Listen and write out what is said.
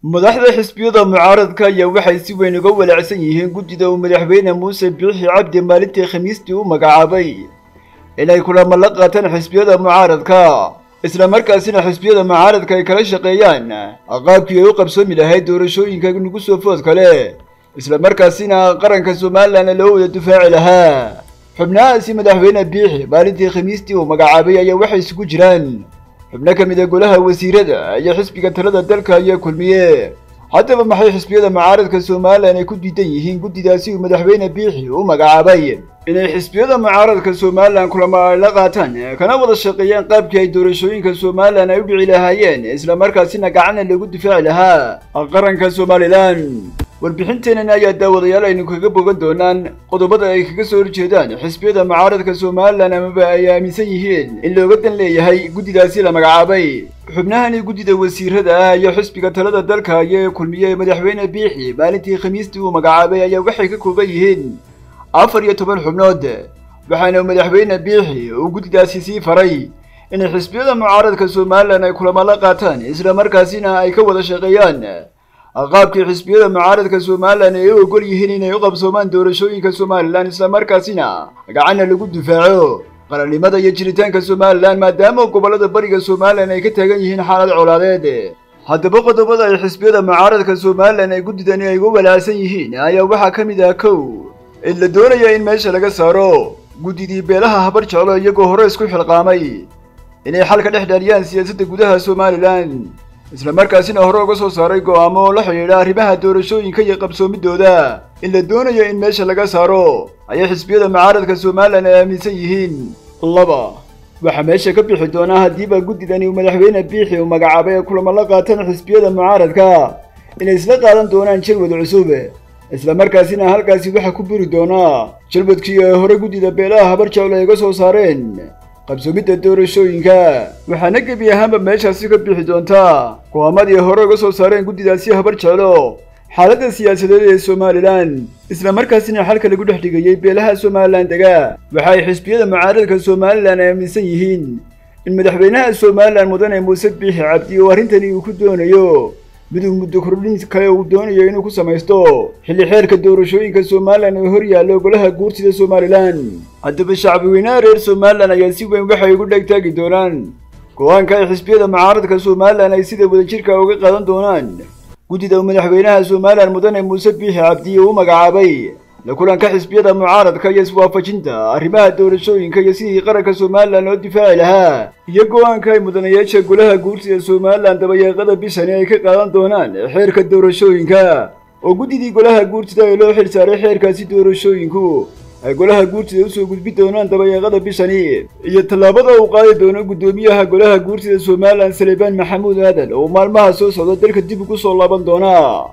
madaxda xisbiyada mucaaradka ayaa waxay si weyn uga walaacsan yihiin guddida uu madaxweyne muuse biixi cabdi maalintii khamiistii u magacaabay inay kulamo la qaataan xisbiyada mucaaradka isla markaasina xisbiyada mucaaradka ay kala shaqeeyaan qaabkii ay u qabsoomi lahayd doorashooyinka nagu soo food kale isla markaasina qaranka somalilan loo wada dufaaci lahaa xubnahaasi madaxweyne biixi maalintii khamiistii uu magacaabay ayaa waxay isugu jiraan xubno ka mid a golaha wasiirada iyo xisbiga talada dalka ayaa kulmiye haddaba maxay xisbiyada mucaaradka somalilan ay ku diidan yihiin guddidaasi uu madaxweyne biixi u magacaabay inay xisbiyada mucaaradka somalilan kulamo ay la qaataan kana wada shaqeeyaan qaabkii ay doorashooyinka somalilan ay u dhici lahaayeen isla markaasina gacanna lagu difaaci lahaa qaranka somalilan warbixinteenan ayaa daawadayaal aynu kaga bogan doonaan qodobada ay kaga soo horjeedaan xisbiyada mucaaradka somalilan amaba ay aaminsan yihiin in looga dan leeyahay guddidaasi la magacaabay xubnahani guddida wasiirada ah iyo xisbiga talada dalka ayaa kulmiyey madaxweyne biixi maalintii khamiistii uu magacaabay ayaa waxay ka kooban yihiin afar iyo toban xubnood waxaana madaxweyne biixi uu guddidaasi sii faray inay xisbiyada mucaaradka somalilan ay kulamo la qaataan isla markaasina ay ka wada shaqeeyaan qaabkii xisbiyada mucaaradka somalilan ay u ogol yihiin inay u qabsoomaan doorashooyinka somalilan isla markaasina gacanna lagu difaaco qarannimada iyo jiritaanka somalilan maadaama gobollada bariga somalilan ay ka taagan yihiin xaalad colaadeed haddaba qodobada ay xisbiyada mucaaradka somalilan ay guddidani ay uga walaacsan yihiin ayaa waxaa ka mid ah kow in la doonaya in meesha laga saaro guddidii beelaha habar jeclo iyagoo hore isku xilqaamay inay xal ka dhex dhaariyaan siyaasadda gudaha somalilan isla markaasina hore uga soo saaray go'aamo oo la xidhiidha arrimaha doorashooyinka iyo qabsoomidooda in la doonayo in meesha laga saaro ayay xisbiyada mucaaradka somalilan ay aaminsan yihiin laba waxaa meesha ka bixi doonaa haddiiba guddidani uu madaxweyne biixi uu magacaabay ee kulamo la qaataan xisbiyada mucaaradka inay isla qaadan doonaan jalwad cusub isla markaasina halkaasi waxaa ku buri doonaa jalwadkii ay hore guddida beelaha habar jeclo ay uga soo saareen qabsoomidda doorashooyinka waxaana gebi ahaanba meeshaasi ka bixi doontaa go'aamadii hore uga soo saareen guddidaasi habar jeclo xaaladda siyaasadeed ee somalilan isla markaasina xalka lagu dhex dhigayey beelaha somalilan dega waxa ay xisbiyada mucaaradka somalilan aaminsan yihiin in madaxweynaha somalilan mudane muuse biixi cabdi oo arrintani uu ku doonayo miduu muddo kordhin kale uu doonayo inuu ku samaysto xilli xeerka doorashooyinka somalilan oo hor yaallo golaha guurtida somalilan haddaba shacbiweynaha reer somalilan ayaa si weyn waxay ugu dhegtaagi doonaan go-aanka ay xisbiyada mucaaradka somalilan ay sida wadajirka uga qaadan doonaan guddida uu madaxweynaha somalilan mudane muuse biixi cabdi uu u magacaabay la kulanka xisbiyada mucaaradka iyo iswaafajinta arrimaha doorashooyinka iyo sidii qaranka somalilan loo difaaci lahaa iyo go-aanka ay mudanayaasha golaha guurtida somalilan dabayeeqada bishani ay ka qaadan doonaan xeerka doorashooyinka oo guddidii golaha guurtida ee loo xil saaray xeerkaasi doorashooyinku ay golaha guurtida usoo gudbi doonaan dabayeeqada bishani iyo tallaabada uu qaadi doono guddoomiyaha golaha guurtida somalilan salebaan maxamuud aadan oo maalmaha soo socda dalka dib ugu soo laaban doona